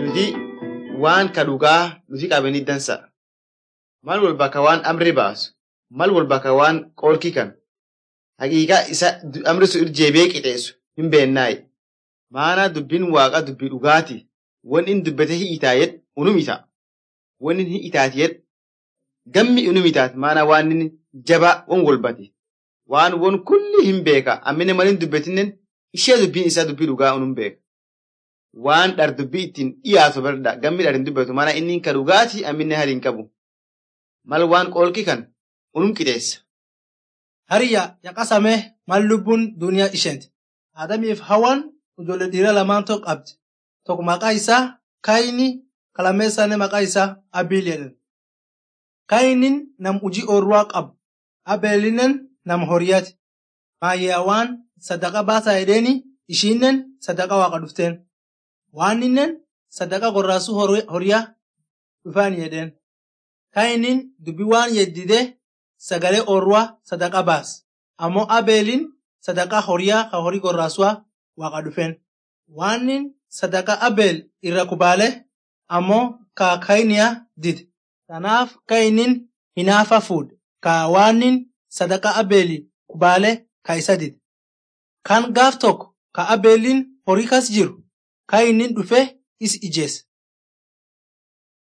nuti waan ka dhugaa nuti qabanii dansa. Mal wal bakka waan amri baasu, mal wal bakka waan qoolkii kan haqiiqaa isa amri sun irjeebee qixeessu hin beennaayi. Maanaa dubbiin waaqa dubbii dhugaati. Wanni inni dubbate hi'itaa jedhu unum ita. Wanni inni hi'itaati jedhu gammi unum itaati. Maanaa waan inni jabaa wan walbate. Waan won kulli hin beeka. Ammine malin dubbatinnen ishee dubbiin isaa dubbii dhugaa unum beeka. Waan dhar dubbii ittiin dhiyaatu barda gammi dhar hin dubbatu. Maanaa inni ka dhugaati amminne hali hin qabu. Mal waan qoolki kan unum qixeessa. Hariyya yaqasame mal lubbuun duniyaa isheenti. Adamiif hawaan ijoollee dhiiraa lamaan tokko qabdi. Tokko maqaa isaa Kaayini kalameessaanii maqaa isaa Abiil jedhan. Kaayiniin nam hojii ooyiruu qabu. Abeelinen nam horiyaati. Maayyawaan sadaqa baasaa jedheeni ishiinnen sadaqa waaqa dhufteen. Waaninnen sadaqa gorraasuu horiyaa dhufaan jedheen. Kaayiniin dubbii waan yeddidee sagalee ooyiruu sadaqa baas. Ammoo Abeeliin sadaqa horiyaa ka horii gorraasuwaa waaqa dhufeen. Waanin sadaqa Abeel irra kubaale ammoo ka Kaayiniyaa dide. Kanaaf Kaayiniin hinaafa fuudhe. Ka waanin sadaqa Abeeli kubaale ka isa dide. Kan gaaf tokko ka Abeeliin horii kas jiru Kaayiniin dhufe is ijeesse.